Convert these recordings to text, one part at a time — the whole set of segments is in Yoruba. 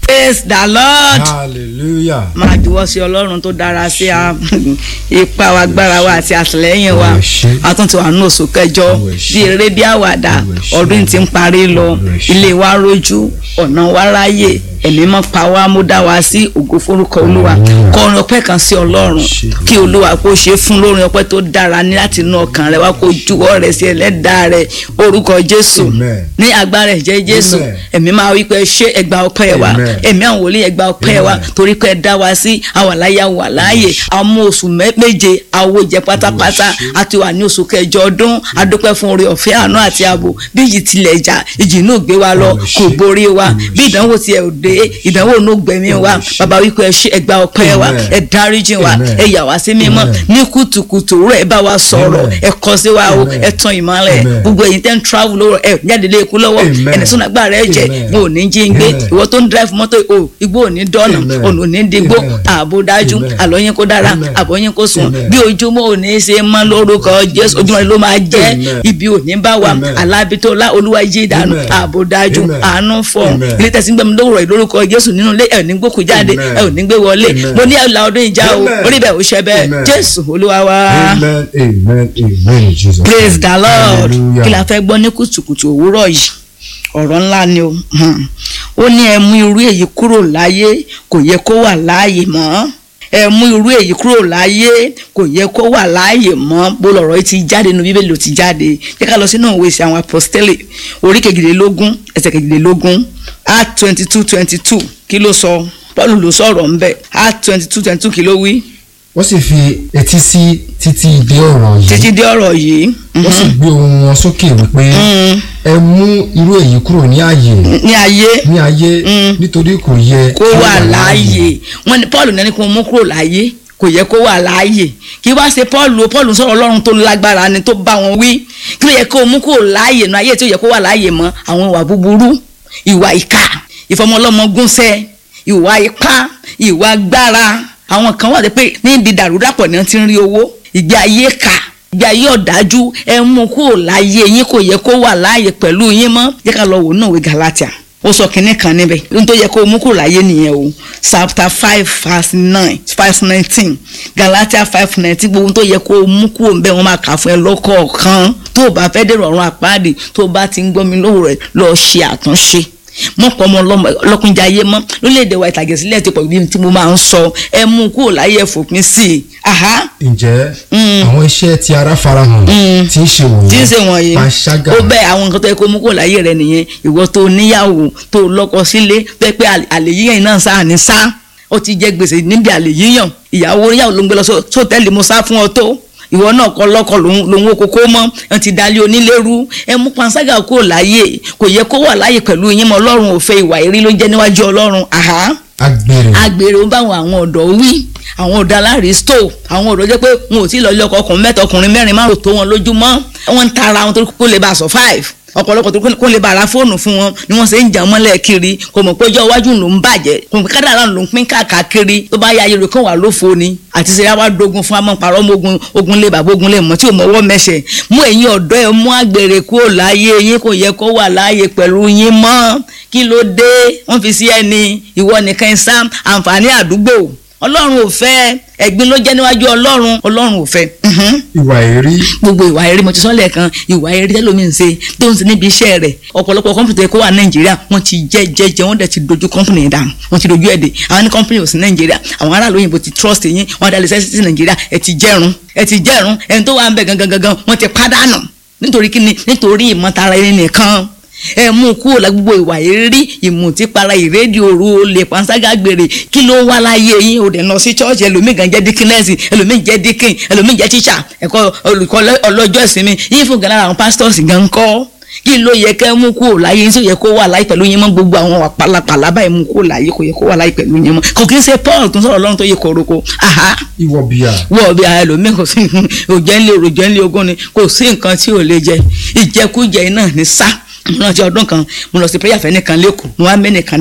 praise the lord hallelujah. máa juwọ́ sí ọlọ́run tó dára sí a ipa wa agbára wa àti àtìlẹ́yìn wa Olúwa ṣé. a tún ti wà ní oṣù kẹjọ Olúwa ṣé. bí eré bí àwàdà Olúwa ṣé. ọdún tí ń parí lọ Olúwa ṣé. ilé wa rojú ọ̀nà wa ráyè ẹ̀mí mọ́ pa wá mú dá wa sí ògo forúkọ olúwa Olúwa. kọrin ọpẹ́ kan sí ọlọ́run Ṣé. kí olúwa kó ṣe fún lórin ọpẹ́ tó dára ní láti inú ọkàn rẹ wá kó juwọ́ rẹ sí ẹlẹ́dàá rẹ orúkọ jésù Amen. ní agbára ẹ̀jẹ̀ jésù Amen. ẹ̀mí máa wí pé ṣé ẹgbà ọpẹ́ wa Amen. ẹ̀mí àwọn wòlíì ẹgbà ọpẹ́ wa Amen. torí pé ẹ dá wa sí àwọn àláyà wà láàyè àwọn oṣù mẹ́- méje àwọn jẹ pátápátá Olúwa ṣé. a ti wà ní oṣù kẹjọ ọdún adúpẹ́ fún oore ọ̀fẹ́ àánú àti ààbò bí ìjì tilẹ̀ jà ìjì inú gbé wa lọ Olúwa kò ṣé. borí wa Olúwa bí ṣé. ìdánwò tiẹ̀ ò dé ìdánwò inú gbẹ̀mí wa Olúwa ṣé. bàbá wípé ẹ ṣé ẹgbà ọpẹ́ wa Amen. ẹ dáríjì wa Amen. ẹ yà wá sí mímọ́ Amen. ní kùtùkùtù rẹ̀ ẹ bá wa sọ̀rọ̀ Amen. ẹ kọ sí wa o Amen. ẹ tan ìmọ́lẹ̀ Amen. gbogbo ẹ̀yin tẹ́ ń travel lọ́wọ́ ẹ jáde lé ikú lọ́wọ́ Amen. ẹni sọ́nà agbára ẹ jẹ Amen. wọn ò ní jí ń gbé Amen. ìwọ tó ń drive mọ́tò o igbó ò ní dọ́nà Amen. ọ̀nà ò ní digbó Amen. ààbò dájú Amen. àlọ́yìn kó dára Amen. àbọ̀yìn kó sùn Amen. bí ojúmọ́ ò ní ṣe mọ́ lórúkọ jésù ojúmọ́ ló máa jẹ́ Amen. ibi ò ní bá wa Amen. alábítọ́lá olúwa jí ìdánù Amen. ààbò dájú Amen. àánú fọ̀ Amen. ilé tẹ̀sí gbẹ̀mí lówùrọ̀ ìlórúkọ jésù nínú ilé ẹ̀ ní gbókù jáde Amen. ẹ̀ ò ní gbé wọlé Amen. mo ní ẹ̀la ọdún ìjà o Amen. orí bẹ̀ ò ṣẹ bẹ́ẹ̀ Amen. jésù olúwa wa amen amen amen in jesus praise name. the lord hallelujah. kí la fẹ́ gbọ́ ní kùtùkùtù òwúrọ̀ yìí ọ̀rọ̀ ńlá ni o Hmm. ó ní ẹ mú irú èyí kúrò láyé kò yẹ kó wà láàyè mọ́ ẹ mú irú èyí kúrò láyé kò yẹ kó wà láàyè mọ́ bó lọ̀rọ̀ yìí ti jáde nínú bíbélì ló ti jáde jẹ́ ká lọ sínú òwe ìṣe àwọn apostoli orí kejìlélógún ẹsẹ̀ kejìlélógún act twenty two twenty two kí ló sọ paul ló sọ̀rọ̀ ńbẹ̀ act twenty two twenty two kí ló wí wọ́n sì fi etí sí títí dé ọ̀rọ̀ yìí títí dé ọ̀rọ̀ yìí wọ́n sì gbé ohùn wọn sókè wípé ẹ mú irú èyí kúrò ní ààyè ní ayé ní ayé nítorí kò yẹ kó wà láàyè wọn ni paul ní kó mú kúrò láàyè kò yẹ kó wà láàyè kí wá ṣe paul o paul sọ̀rọ̀ ọlọ́run tó lágbára ni tó bá wọn wí kí ló yẹ kó mú kúrò láàyè nu ayé tí ó yẹ kó wà láàyè mọ́ àwọn ìwà búburú ìwà ìkà ìfọmọlọ́mọ gúnṣẹ́ ìwà ipá ìwà agbára àwọn kan wà pé níbi dàrúdàpọ̀ ni wọ́n ti ń rí owó ìgbé ayé kà ìgbé ayé ọ̀dájú ẹ mú kúrò láàyè yín kò yẹ kó wà láàyè pẹ̀lú yín mọ́ jẹ́ ká lọ wò náà wí galatia ó sọ kínní kan níbẹ̀ ohun tó yẹ kó o mú kúrò láyé nìyẹn o chapter five verse nine five nineteen galatia five nineteen gbogbo ohun tó yẹ kó o mú kúrò níbẹ̀ wọ́n máa kà fún ẹ lọ́kọ̀ọ̀kan tó o bá fẹ́ dèrò ọ̀run àpáàdì tó o bá ti ń gbọ́ mi lówó rẹ̀ lọ́ọ́ ṣe àtúnṣe mọ̀pọ̀ ọmọ ọlọ́kùnjà ayé mọ́ lórílẹ̀‐èdè wa ìtàgé sílẹ̀ ti pọ̀ bí tí mo máa ń sọ ẹ mú kúrò láyé ẹ fòpin sí i aha ǹjẹ́ àwọn iṣẹ́ tí ara farahàn tí ń ṣe wọ̀nyí tí ń ṣe wọ̀nyí panṣágà ó bẹ́ẹ̀ àwọn nǹkan tó yẹ kó mú kúrò láyé rẹ nìyẹn ìwọ tó níyàwó tó lọ́kọ sílé pé pé àlè yíyàn náà sáà ní sá ó ti jẹ gbèsè níbi àlè yíyàn ìyàwó níyàwó ló ń gbé lọ sóòtẹ́ẹ̀lì mo sá fún ọ tó ìwọ náà kọ lọkọ lòun wo kókó mọ ẹ ti dalẹ onílérú ẹ mú panṣágà kúrò láyé kò yẹ kó wà láyé pẹ̀lú yín mọ ọlọ́run ò fẹ́ ìwà ìrí ló jẹ́ níwájú ọlọ́run àhá agbèrè agbèrè ó báwọn àwọn ọ̀dọ́ wí àwọn ọ̀dọ́ aláàrísítò àwọn ọ̀dọ́ jẹ́ pé wọn ò tí ì lọ ilé ọkọ ọkùnrin mẹ́ta ọkùnrin mẹ́rin márùn tó wọn lójúmọ́ wọ́n ń tara wọn torí kó lè bá a survive ọ̀pọ̀lọpọ̀ tó kó lè bá ara fóònù fún wọn ni wọ́n ṣe ń jà mọ́lẹ̀ kiri kò mọ̀ pé ọjọ́ iwájú ló ń bàjẹ́ kò mọ̀ pé kádàrá ló ń pín káàkiri tó bá yá ayélujára kan wà lófo ni àti ṣe wá dogun fún amọ̀ parọ́ mọ́ ogun ogun lé bàbá ogun lé mọ́ tí ò mọ́wọ́ mẹ́sẹ̀ mú ẹ̀yin ọ̀dọ́ ẹ̀ mú àgbèrè kúrò láyé yín kò yẹ kó wà láàyè pẹ̀lú yín mọ́ kí ló dé wọ́n fi sí ẹni ìwọ nìkan sá àǹfààní àdúgbò ọlọ́run ò fẹ́ ẹ̀gbin ló jẹ́ níwájú ọlọ́run ọlọ́run ò fẹ́. ìwà èrí gbogbo ìwà èrí mo ti sọ lẹ́ẹ̀kan ìwà èrí tẹ́lómi ń ṣe tó ń ṣe níbi iṣẹ́ rẹ̀ ọ̀pọ̀lọpọ̀ kọ́mpútà kó wà nàìjíríà wọ́n ti jẹ́ jẹ́ jẹ́ wọ́n dẹ̀ ti dojú kọ́mpúnì yẹn dànù wọ́n ti dojú ẹ̀ dé àwọn ní kọ́mpúnì ò sí nàìjíríà àwọn aráàlú òyìnbó ti trust yín wọ́n dá lẹ́sẹ̀ sí nàìjíríà ẹ̀ ti jẹ́rùn ẹ̀ ti jẹ́rùn ẹni tó wà ń bẹ̀ gangan gangan wọ́n ti pàdánù nítorí kíni nítorí ìmọ̀tara ẹni nìkan ẹ mú kúrò la gbogbo ìwà èrí ìmùtípara ìrédìí òru olè panṣágà gbèrè kí ló wá láyé yín o dẹ̀ lọ sí chọ́ọ̀chì ẹlòmíì gan jẹ́ díkínẹ́sì ẹlòmíì jẹ́ díkìn ẹlòmíì jẹ́ tíṣà ẹ̀kọ́ olùkọ́ ọlọ́jọ́ ìsinmi yín fún gan lára àwọn pastors gan kọ́ kí ló yẹ kẹ́ mú kúrò láyé yín tó yẹ kó wà láyé pẹ̀lú yín mọ́ gbogbo àwọn pàlàpàlà báyìí mú kúrò láyé kò yẹ kó wà láyé pẹ̀lú yín mọ́ kò kí ń ṣe Paul tó ń sọ̀rọ̀ Ọlọ́run tó yẹ koroko aha ìwọ bíà wọ́ọ̀ bí ara ẹlòmíì kò sí òjẹ́ńlé òjẹ́ńlé ogún ni kò sí nǹkan tí ò lè jẹ ìjẹkújẹ náà ní sá mo lọ sí ọdún kan mo lọ sí prayer fẹ́ nìkan lẹ́kọ̀ọ́ mo wá mẹ́nìkan dání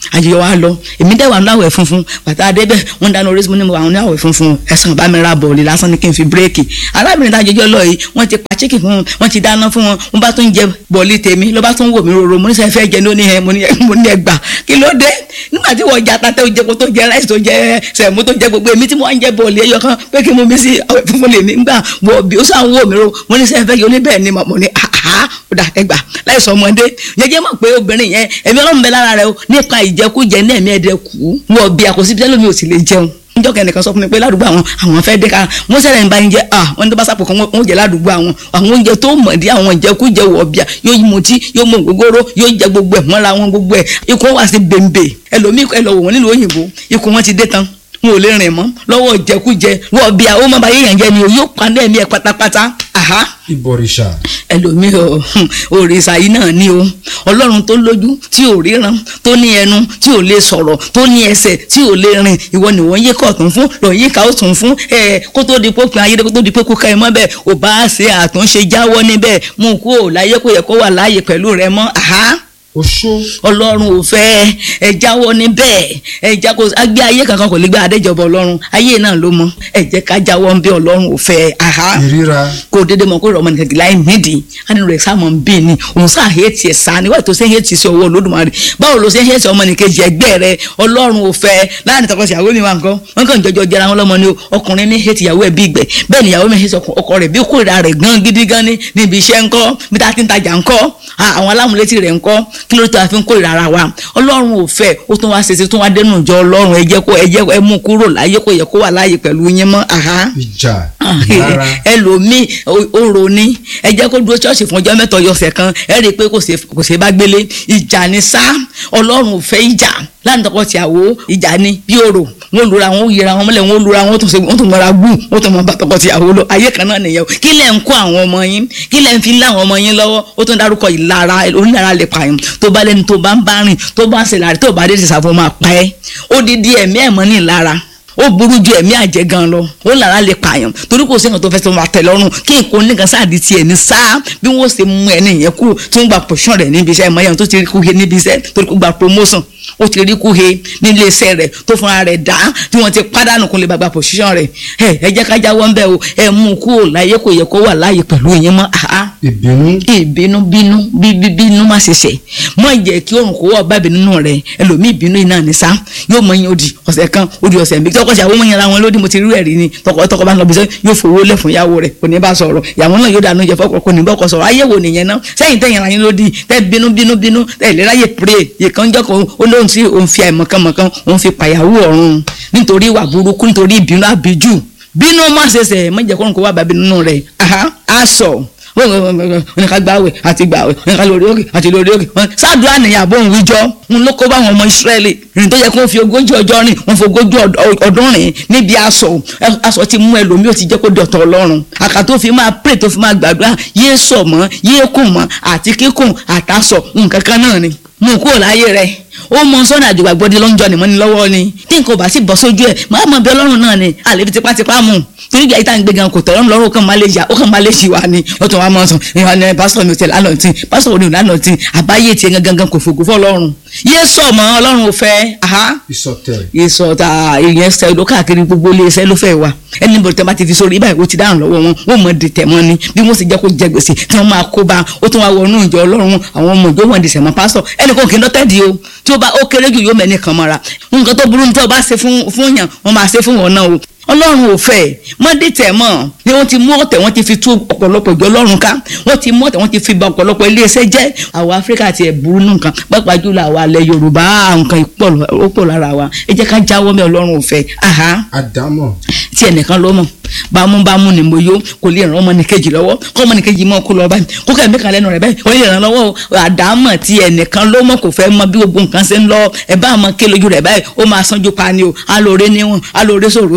àjẹyọ wa lọ èmi dẹ̀ wà ní àwẹ̀ funfun bàtà adébẹ̀ wọ́n dáná orí mo ní mo wà ní àwẹ̀ funfun ẹ̀sán bá mi ra bọ̀ọ̀lì lásán ní kí n fi bírèkì arábìnrin tá àjẹjọ lọ yìí wọ́n ti pa chicken fún wọn wọ́n ti dáná fún wọn wọ́n bá tún jẹ bọ̀ọ̀lì tèmi ló bá tún wò mí roro mo ní sẹ́ fẹ́ jẹ ní oní ẹ mo ní ẹ gbà kí ló dé nígbà tí wọ́n jẹ atatẹ́ oúnjẹ kó tó jẹ ráìsì tó jẹ sẹ̀mú tó jẹ gbogbo èmi tí mo wá ń jẹ bọ̀ọ̀lì ẹyọ kan pé kí mo mi sí àwẹ̀ funfun lè ní gbà wọ bí ó sàn wò mí roro mo ní sẹ́ fẹ́ jẹ oníbẹ̀ ni mo ní àhá ó dà ẹgbà láìsọ ọmọdé jẹjẹ mọ̀ pé obìnrin yẹn ẹ̀mí ọlọ́run bẹ lára rẹ o nípa ìjẹkújẹ ní ẹ̀mí ẹ̀dẹ̀ kú wọ bí àkọsí bí ẹlòmíì ò sì lè jẹun níjọ́ kẹ́nìkan sọ fún mi pé ládùúgbò àwọn àwọn fẹ́ dé ká wọ́n sẹ́rẹ̀ ń bá ń jẹ́ à wọ́n ní tó bá sàpò kan wọ́n jẹ́ ládùúgbò àwọn àwọn oúnjẹ tó mọ̀ dí àwọn ìjẹkújẹ wọ̀ bíà yóò mú tí yóò mú ògógóró yóò jẹ gbogbo ẹ̀ mọ́ra wọn gbogbo ẹ̀ ikú wá sí bèbè ẹlòmíì ẹ lọ wò wọ́n nílùú òyìnbó ikú wọn ti dé tán wọn ò lè rìn mọ́ lọ́wọ́ ìjẹkújẹ wọ́n bíà ó má ba yéèyàn jẹ ni o yóò pa náà ẹ̀mí ẹ̀ pátápátá aha ìbọ̀rìṣà. ẹlòmíì ọ òrìṣà yìí náà ni o ọlọ́run tó lójú tí ò ríran tó ní ẹnu tí ò lè sọ̀rọ̀ tó ní ẹsẹ̀ tí ò lè rìn ìwọ ni wọ́n yé kọ̀ọ̀tún fún lọ́ọ́ yé ká ó tún fún ẹ kó tó di pé pin ayé kó tó di pé kó ká ẹ mọ́ bẹ́ẹ̀ ò bá ṣe àtúnṣe jáwọ́ níbẹ̀ mú kó o láyé kó yẹ kó wà láàyè pẹ̀lú rẹ mọ́ aha oṣó. ọlọ́run ò fẹ́ ẹ jáwọ́ níbẹ̀ ẹ já kó agbé ayé kankan kò lè gbé adéjọba ọlọ́run ayé náà ló mọ ẹ jẹ́ ká jáwọ́ ń bí ọlọ́run ò fẹ́ aha ìríra. kó o dédé mọ kó ìrọ̀mọ́ nìkan láì nídìí ánú rẹ̀ sáà mọ̀ ń bí ni òun sáà hétí ẹ̀ sáà níwájú tó ṣe hétí sí ọwọ́ olódùmarè báwo ló ṣe hétí ọmọ nìkejì ẹgbẹ́ rẹ ọlọ́run ò fẹ́ láàrin tọkọtìyàwó mi wà nǹkan wọn kàn jọjọ jẹra wọn lọ́mọ ni o ọkùnrin ní hétí ìyàwó ẹ̀ bí ìgbẹ́ bẹ́ẹ̀ ni ìyàwó mi hétí ọkọ rẹ̀ bí kórìíra rẹ̀ gan gidi gan ni níbi iṣẹ́ ńkọ́ bí tá a ti ń tajà ńkọ́ àwọn alámúlétí rẹ̀ ńkọ́ kí ló tó a fi ń kórìíra ara wa ọlọ́run ò fẹ́ ó tún wá ṣe ṣe tún wá dénú ìjọ ọlọ́run ẹ jẹ́ kó ẹ jẹ́ ẹ mú kúrò láyé kó yẹ kó wà láàyè pẹ̀lú yín mọ́ aha ìjà. ìlara. ẹlòmíì òrò ní ẹ jẹ́ kó dúró ṣọ́ọ̀ṣì fún ọjọ́ mẹ́ta ọ̀sẹ̀ kan ẹ rí i pé kò ṣe kò ṣe bá gbélé ìjà ni sá ọlọ́run ò fẹ́ ìjà láti tọkọ tìyàwó ìjà ni bí òrò wọn lura wọn yẹra wọn mọ́lẹ̀ wọn lura wọn tún ṣe wọn tún mọra gbù wọn tún mọ bá tọkọ tìyàwó lọ ayé kan náà nìyẹn o kí lẹ ń kó àwọn ọmọ yín kí lẹ ń fi lé àwọn ọmọ yín lọ́wọ́ ó tún dárúkọ ìlara onílara lè pààyàn tó bá lẹni tó bá ń bá rìn tó bá ń ṣe láàrin tó bá dé ti sàfọ́ máa pa ẹ́ ó di di ẹ̀mí ẹ̀mọ́ ní ìlara ó burú ju ẹ̀mí àjẹ́ gan lọ ó lára lè pààyàn torí kò sí nǹkan tó fẹ́ tó máa tẹ̀ lọ́rùn kí nǹkan oníkan sáàdì tiẹ̀ ní sáà bí wọ́n ṣe mú ẹni yẹn kúrò tó ń gba pòṣán rẹ̀ níbi iṣẹ́ ìmọ̀ yẹn tó ti rí kúhe níbi iṣẹ́ torí kó gba promotion ó ti rí kúhe nílé iṣẹ́ rẹ̀ tó fúnra rẹ̀ dá tí wọ́n ti pádànù kó lè gbàgbà pòṣán rẹ̀ ẹ ẹ jẹ́ ká jáwọ́ ń bẹ̀ o ẹ mú un kúrò láyé kò yẹ kó wà láàyè pẹ̀lú ìyẹn mọ́ àá ìbínú. ìbínú bínú bíbí bínú má ṣe ṣe mọ ìjẹ kí òrùn kó wọ bábí nínú rẹ ẹlòmíì bínú iná ní sá yóò mọ yín odi ọ̀sẹ̀ kan odi ọ̀sẹ̀ méjì tọkọ ṣàwọn ọmọ yẹn ra wọn lódì mo ti rí ẹ̀rí ni tọkọ tọkọ bá ń lọ bí sẹ yóò fowó lẹ fún ìyàwó rẹ kò ní bá sọ̀rọ̀ ìyàwó náà yóò dànù jẹ fọkọ kò ní bọkọ sọ̀rọ̀ ayé wo nìyẹn náà sẹ́yìn tẹ̀yìn ra yín lódì tẹ bínú bínú bínú tẹ ìlera yẹ péré ìkan jọ kan olóhùn tí òun fi àìmọ̀kànmọ̀kàn òun fi pàyàwó ọ̀run nítorí ìwà burúkú nítorí ìbínú àbíjù bínú má ṣe ṣe mọ̀jẹ̀ kọ́run kó wà bàbí nínú rẹ̀ aṣọ oníka gbàwẹ̀ àti gbàwẹ̀ oníka lórí òkè àti lórí òkè sádùá nìyà bóun wíjọ́ ń ló kó báwọn ọmọ Ísírẹ́lì rìn tó yẹ kó fi ogójì ọjọ́ rìn wọ́n fi ogójì ọdún rìn níbi aṣọ aṣọ ti mú ẹlòmíì ó ti jẹ́ kó dọ̀tọ̀ Ọlọ́run àkà tó fi máa pray tó fi máa gbàdúrà yéé sọ mọ́ yéé kùn mọ́ àti kíkùn àtàsọ nǹkan kan náà ni mú kúrò láyé rẹ̀ ó mọ sọ́nà àjùgbà gbọ́dé lọ́njọ́ ni mo ní lọ́wọ́ ni tí nǹkan ò bá sì bọ́ sójú ẹ̀ máa mọ bí ọlọ́run náà ni àlè fi tipátipá mú torí ìgbà yìí tá à ń gbé gan kò tọ̀rọ̀ lọ́rùn ó kàn máa lè yà ó kàn máa lè ṣì wá ni ó tún wá mọ̀ sùn ìhàn ní pásítọ̀ mi ò tẹ̀ lánàá tí pásítọ̀ òní ò lánàá tí àbáyé tiẹ̀ gangan gan kò fògo fọ́ ọlọ́run yé sọ mọ́ ọlọ́run ò fẹ́ aha ìsọtẹ̀. ìsọta ìyẹn ṣe ló káàkiri gbogbo ilé iṣẹ́ ló fẹ́ wa ẹni bọ̀dọ̀ tẹ́ bá ti fi sórí ibà ìwé ti dáhùn lọ́wọ́ wọn wọ́n mọ̀ di tẹ̀mọ́ ni bí wọ́n sì jẹ́ kó jẹ gbèsè tí wọ́n máa kó bá ó tún wá wọnú ìjọ ọlọ́run àwọn ọmọ ìjọ wọn di sẹ̀mọ́ pásítọ̀ ẹnì kan kì í lọ́tẹ̀dì o tí ó bá ó kéré jù yóò mẹ́ni kan mọ́ra nǹkan tó burú ní tí wọ́n bá ṣe fún yàn wọ́n máa ṣe fún wọn náà o ọlọ́run ò fẹ́ mọ́dé tẹ̀ mọ́ ni wọ́n ti mú ọ̀tẹ̀ wọ́n ti fi tú ọ̀pọ̀lọpọ̀ ìjọ ọlọ́run ká wọ́n ti mú ọ̀tẹ̀ wọ́n ti fi ba ọ̀pọ̀lọpọ̀ iléeṣẹ́ jẹ́ àwọn áfíríkà ti ẹ̀ burú nù nǹkan pàápàá jùlọ àwọn alẹ́ yorùbá nǹkan ó pọ̀ lára wa ẹ jẹ́ ká jáwọ́ mẹ́ ọlọ́run ò fẹ́ aha àdámọ̀. tí ẹnìkan ló mọ̀ bámúbámú ni mo yó kò lè ràn ọmọ nìkejì lọ́wọ́ kọ́ ọmọ nìkejì mọ́ kó lọ báyìí kó kẹ́ mẹ́kan lẹ́nu rẹ̀ báyìí ó lè ràn lọ́wọ́ àdámọ̀ tí ẹnìkan ló mọ̀ kò fẹ́ mọ bí gbogbo nǹkan ṣe ń lọ ẹ bá mọ ké lójú rẹ̀ báyìí ó máa sanjú pa ni o alóore níwọ̀n alóore sòrò ṣe kí ló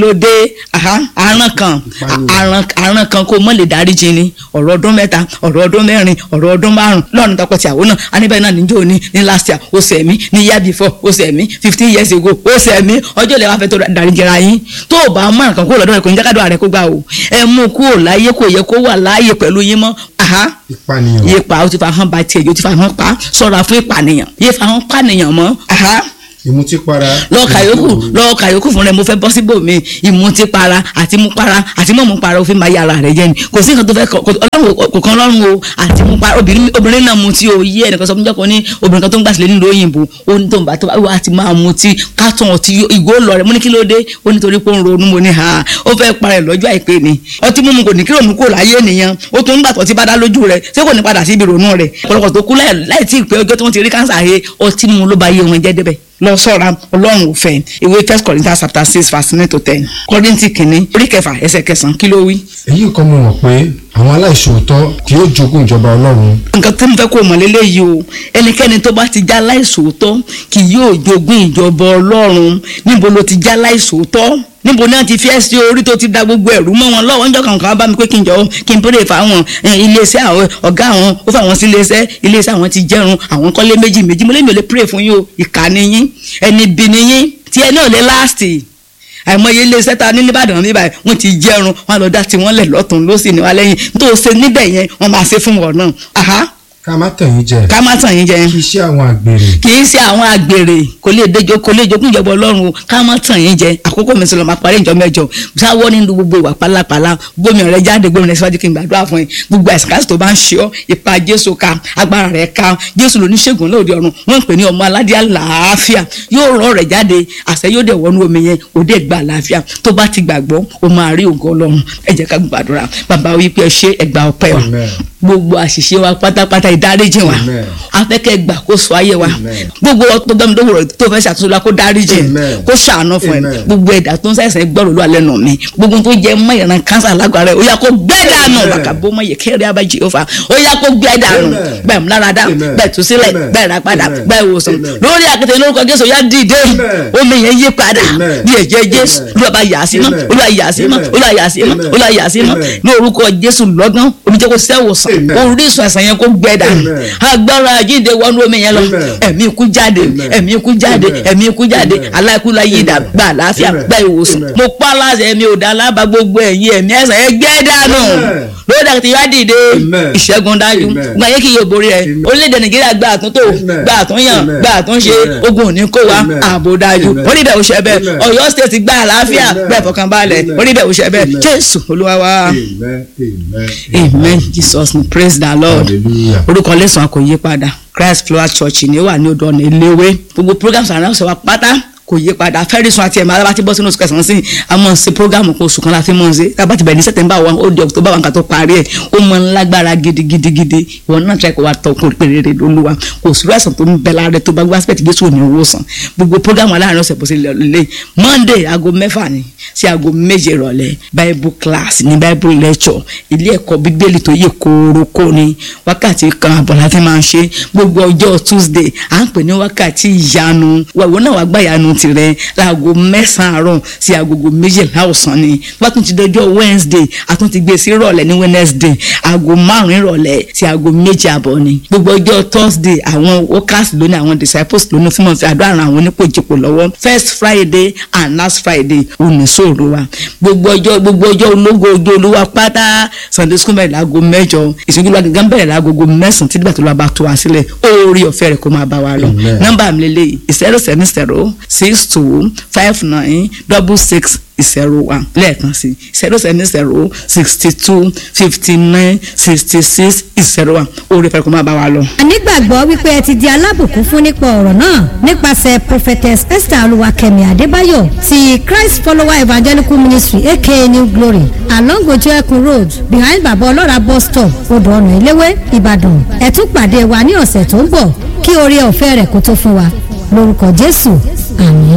ló dé aha, aràn kan Ìpànìyàn. aràn aràn kan kó mọ̀ lè dáríjì ni ọ̀rọ̀ ọdún mẹ́ta ọ̀rọ̀ ọdún mẹ́rin ọ̀rọ̀ ọdún márùn lọ́run tọkọtìyàwó náà aníbẹ̀ náà níjó ní ní last year ó ṣẹ̀ mí ní year before ó ṣẹ̀ mí fifteen years ago ó ṣẹ̀ mí ọjọ́ ìlẹ̀ wá fẹ́ tó dáríjìra yín tó o bá mọ̀ nǹkan kó lọ́dọ̀ rẹ̀ kò ní jákàdọ̀ rẹ̀ kó gbà o ẹ mú kúrò láyé kò yẹ kó wà láàyè pẹ̀lú yín mọ́ aha ìpànìyàn yé pa ó ti fa hàn ba tiẹ̀ yóò ti fa hàn pa sọ̀rọ̀ fún ìpànìyàn yé fa hàn pànìyàn mọ́ aha ìmutípara lọ́ọ̀ka yòókù lọ́ọ̀ka yòókù fún rẹ mo fẹ́ bọ́ síbò mi ìmutipara àti mupara àti mọ̀mupara òfin máa yára rẹ jẹ́ ni kò sí nǹkan tó fẹ́ kọ ọlọ́run kò kan ọlọ́run o àti mupara obìnrin obìnrin náà mutí o yí ẹnìkan sọ fún jọ́kọ́ ní obìnrin kan tó ń gbà sílẹ̀ nílùú òyìnbó ó ní tó ń bá tó bá wà á ti máa mutí kátó ọtí ìgò lọ rẹ mo ní kí ló dé ó ní torí pé ó ń ronú mo ní ha ó fẹ́ para ẹ̀ lọ́jọ́ àìpé ni ọtí mímu kò ní kí ronú kò láyé ènìyàn ó tún ń gbà tó ti bá dá lójú rẹ ṣé kò ní padà sí ibi ronú rẹ ọ̀pọ̀lọpọ̀ tó kú láì láì tí ì pé ọjọ́ tí wọ́n ti rí káńsà he ọtí mímu ló bá yé wọn jẹ́ débẹ̀ lọ sọ́ra ọlọ́run ò fẹ́ ìwé first corinthians chapter six verse nine to ten kọ́rìntì kìíní orí kẹfà ẹsẹ̀ kẹsàn-án kí ló wí. èyí kan mo mọ̀ pé àwọn aláìṣòótọ́ kì yóò jogún ìjọba ọlọ́run nǹkan tí mo fẹ́ kó mọ̀ lélẹ́yìí o ẹnikẹ́ni tó bá ti já láìsòótọ́ kì yóò jogún ìjọba ọlọ́run níbo ló ti já láìsòótọ́ níbo náà ti fi ẹ́ sí orí tó ti da gbogbo ẹ̀rú mọ́ wọn lọ́wọ́ níjọ́ kankan bá mi pé kí n jọ kí n péré fáwọn iléeṣẹ́ àwọn ọ̀gá àwọn ó fáwọn sí iléeṣẹ́ iléeṣẹ́ àwọn ti jẹun àwọn kọ́lé méjì méjì mo lé mi ò lè péré fún yín o ìkànnì yín ẹni bí ni yín tí ẹ náà lè láàsì àìmọye iléeṣẹ́ ta ní nìbàdàn mi báyìí wọ́n ti jẹrun wọ́n á lọ dá tiwọn lẹ̀ lọ́tún lọ́sì ní wa lẹ́yìn tó o ṣe níbẹ̀ yẹn wọ́n máa ṣe fún wọn náà aha ká má tàn yín jẹ ká má tàn yín jẹ kí iṣẹ́ àwọn àgbèrè kì í ṣe àwọn àgbèrè kò lè déjọ kò lè jogún ìjọba ọlọ́run o ká má tàn yín jẹ àkókò mi sọlọ máa parí ìjọ mẹ́jọ sáwọ́ nínú gbogbo ìwà pálapàla gbómi ọ̀rẹ́ jáde gbómi rẹ̀ síwájú kí n gbàdúrà fún yín gbogbo àìsàn káàsì tó bá ń ṣe ọ́ ipa jésù ká agbára rẹ̀ ká jésù lóníṣègùn lóde ọ̀run wọ́n ń pè ní ọmọ aládé àlàáfíà yóò rọ rẹ̀ jáde àṣẹ yóò dẹ̀ wọnú omi yẹn òde gba àlàáfíà tó bá ti gbàgbọ́ o máa rí ògo ọlọ́run ẹ jẹ́ ká gbàdúrà bàbá wípé ẹ ṣe ẹgbà ọpẹ́ wa Amen. gbogbo àṣìṣe wa pátápátá ìdáríjì wa Amen. afẹ́kẹ́ gbàkóso ayé wa Amen. gbogbo ọtọ́ gbẹ́mi lówó tó fẹ́ ṣàtúnṣe la kó dáríjì Amen. kó ṣàánú fún ẹ Amen. gbogbo ẹ̀dá tó ń ṣàìsàn gbọ́rọ̀ ló alẹ́ nù mí gbogbo tó jẹ́ mọ́ ìran kánsà lágbára ẹ̀ ó yá kó gbẹ́ dànù Amen. bàkà bó mọ́ yẹ kẹ́rẹ́ abájí ó fa ó yá kó gbẹ́ dànù Amen. bẹ́ẹ̀ mú lára dá Amen. bẹ́ẹ̀ tú sílẹ̀ Amen. bẹ́ẹ̀ rà padà Amen. bẹ́ẹ̀ wòsàn Amen. lórí àkété lórúkọ Jésù yá dìde Amen. omi yẹn yí padà Amen. bí ẹ̀jẹ̀ Jésù Amen. olúwa bá yà á sí mọ́ Amen. olúwa yà á sí mọ́ Amen. olúwa yà á sí mọ́ Amen. olúwa yà á sí mọ́ Amen. ní orúkọ Jésù lọ́gán omi jẹ́ kó sẹ́wòsàn Amen. orísun àìsàn yẹn kó gbẹ dànù Amen. agbára àjíǹde wọnú omi yẹn lọ Amen. ẹ̀mí ikú jáde Amen. ẹ̀mí ikú jáde Amen. ẹ̀mí ikú jáde Amen. aláìkúlá yìí dà Amen. gba àlàáfíà Amen. gba ìwòsàn Amen. mo pa láṣẹ ẹ̀mí ò dá alábà gbogbo ẹ̀yìn ẹ̀mí ẹ̀sán ẹ gbẹ́ dànù Amen. lórí àti ìwà dìde Amen. ìṣẹ́gun dájú Amen. gba yé kí yóò borí ẹ Amen. orílẹ̀-èdè nàìjíríà gba àtúntò Amen. gba àtúnyàn Amen. gba àtúnṣe Amen. ogun òní kó wa Amen. ààbò dájú Amen. orí bẹ́ẹ̀ òṣè bẹ́ẹ̀ Amen. ọ̀yọ́ state gba àlàáfíà Amen. bẹ́ẹ̀ fọkànbalẹ̀ Amen. orí bẹ́ẹ̀ òṣè bẹ́ẹ̀ Amen. jésù olúwa wa amen amen amen jesus name praise the lord hallelujah orúkọ lẹ́sàn-án kò yí padà christ flower church ni ó wà ní odò ọ̀nà eléwé gbogbo programs àrùn ọ̀sẹ̀ wa pátá kò yí padà fẹ́rìsùn àti ẹ̀mọ́ alábàtí bọ́ sínú oṣù kẹsàn-án sí a máa ń ṣe program kan oṣù kan la fi máa ń ṣe tábà ti bẹ̀rẹ̀ ní september one ó di october one ká tó parí ẹ̀ ó máa ń lágbára gidigidigidi ìwọ náà tẹ́ kó wa tọ́ kó péré lóluwa kò sí rẹ̀sán tó ń bẹ lára rẹ̀ tó bá gbé aspect jésù òní owó sàn gbogbo program aláàárín ọ̀sẹ̀ bó ṣe lè lè monday aago mẹ́fà ni sí aago méje ìrọ̀lẹ́ bible class ní bible lecture ilé ẹ̀kọ́ bíbélì tó yẹ kórókó ni wákàtí kan àbọ̀ láti máa ń ṣe gbogbo ọjọ́ tuesday à ń pè ní wákàtí ìyanu wàwọ́ náà wàá gbà ìyanu tirẹ̀ láago mẹ́sàn-án àárọ̀ sí agogo méjìlá ọ̀sán ni wọ́n tún ti dọjọ́ wednesday a tún ti gbé sí ìrọ̀lẹ́ ní wednesday aago márùn-ún ìrọ̀lẹ́ sí aago méjì àbọ̀ ni gbogbo ọjọ́ thursday àwọn workers lónìí àwọn disciples lónìí fún wọn fi àdúrà ran àwọn onípòjìpò lọ́wọ́ first friday and last friday oníṣòro wa gbogbo ọjọ́ gbogbo ọjọ́ ológo ojú olúwa pátá sunday school bẹ̀rẹ̀ láago mẹ́jọ ìṣègùn wa gángan bẹ̀rẹ̀ láagogo mẹ́sàn-án títí bàtà ló bá tó wa sílẹ̀ orí ọ̀fẹ́ rẹ̀ kó máa bá wa lọ Amen. nọ́mbà mi lélẹ̀ zero seven zero six two five nine double six zero one lẹ́ẹ̀kan sí zero seven zero sixty two fifty nine sixty six zero one orí ọ̀fẹ́ rẹ̀ kó máa bá wa lọ. a nígbàgbọ́ wípé ẹ ti di alábùkún fún nípa ọ̀rọ̀ náà nípasẹ̀ prophetess esther olúwakẹ́mi adébáyọ̀ ti christ follower evangelical ministry aka new glory along ojú ẹkùn road behind baba ọlọ́ra bus stop odò ọ̀nà eléwé ìbàdàn ẹ tún pàdé wa ní ọ̀sẹ̀ tó ń bọ̀ kí oore ọ̀fẹ́ rẹ̀ kó tó fún wa lórúkọ jésù àmín.